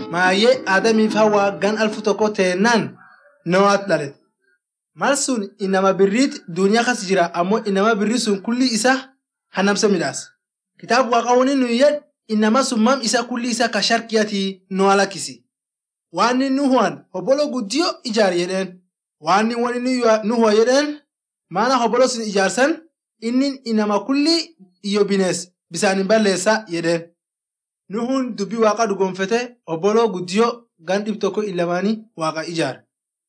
maayee Adamiif Hawaa gan alfu tokko teennaan Noaat dhalet. Mal sun inama birriit duniyaa kas jira ammoo inama birrii sun kulli isa hanamsa midhaas. Kitaaba waaqawwanii nuyi yed inama sun mam isa kulli isa ka sharkiyatii Noa lakkisi. Waan inni Nuhuwaan hobolo guddiyo ijaar jedheen. Waan inni Nuhuwa jedheen maana hobolo sun ijaarsan inni inama kulli iyo binees bisaanin balleessa jedheen. Nuhun dubbii waaqa dhugonfete obboloo guddiyo gan dhib tokko ilamaanii waaqa ijaare.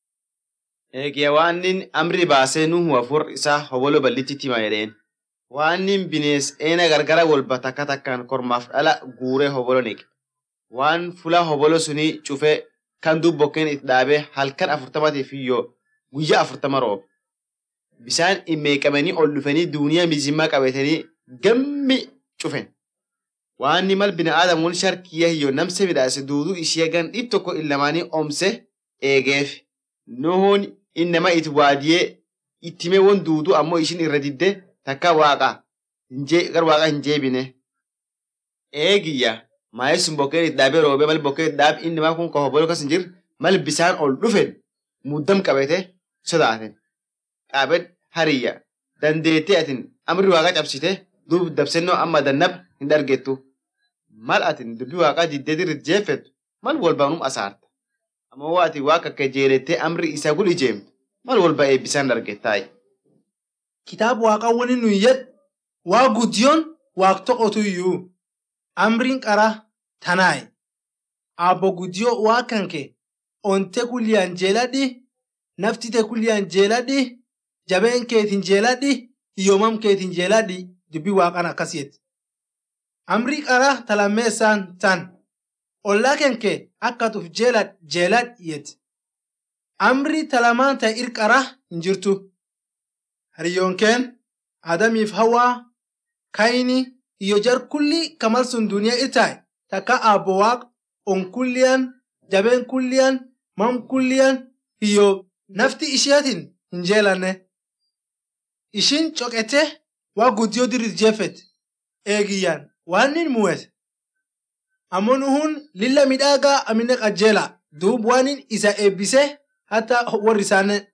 Eegee waannin amri baasee nuhu afur isaa hobolo ballitti tima jedheen. Waannin binees eena gargara walba takka takkaan kormaaf dhala guuree hobolo niqe. Waan fula hobolo suni cufee kan dubbokkeen itti dhaabee halkan afurtamatiif iyyoo guyyaa afurtama roobe. Bisaan immeeqamanii ol dhufanii duuniyaa mizimmaa qabatanii gammi cufen. Waanni mal bina aadamuun sharkiyya hiyyoo namse midhaase duuduu ishee gan dhib tokko illamaanii omse eegeef. Nuhuun innama itti waadiyee ittime won duuduu ammoo ishin irra didde takka waaqa gar waaqa hin jeebine. Eegiyya maayee sun bokkeen itti dhaabee roobee mal bokkeen itti dhaabe innamaa kun ka hobolo kas hin jirre mal bisaan ol dhufen muddam qabate sodaaten. Qaabed hariyya dandeettee atin amri waaqa cabsite duub dabsennoo amma dannab hin argettu. Mal atin dubbii waaqaa diddee dirrit jeeffettu mal walbaanum asaarta. Ammoo waa ati waaqa akka jeelettee amri isaa gul ijeemtu mal walba eebbisaan argettaayi. Kitaaba waaqawwanii nuyi yed waa guddiyoon waaq tokkotu iyyuu. Amriin qara tanaayi. Abbo guddiyoo waa kanke onte kulliyaan jeeladhi naftite kulliyaan jeeladhi jabeen keetiin jeeladhi hiyyoomam keetiin jeeladhi dubbii waaqan akkas yetti. Amrii qara talammeessaan tan ollaa kenke akka tuf jeelad jeelad yetti. Amrii talamaan ta'e irqara hin jirtu. Hariyoonkeen Adamiif Hawaa Kayini iyo jar kulli kamal sun duniyaa irtaay takka abbo waaq on kulliyan jabeen kulliyan mam kulliyan iyo nafti isheetin hin jeelanne. Ishin coqete waa guddiyoo dirrit jeeffet eegiyyaan waan nin mu'et. Ammoo nuhun lilla midhaagaa amine qajjeela duub waanin isa eebbise hatta warri isaanii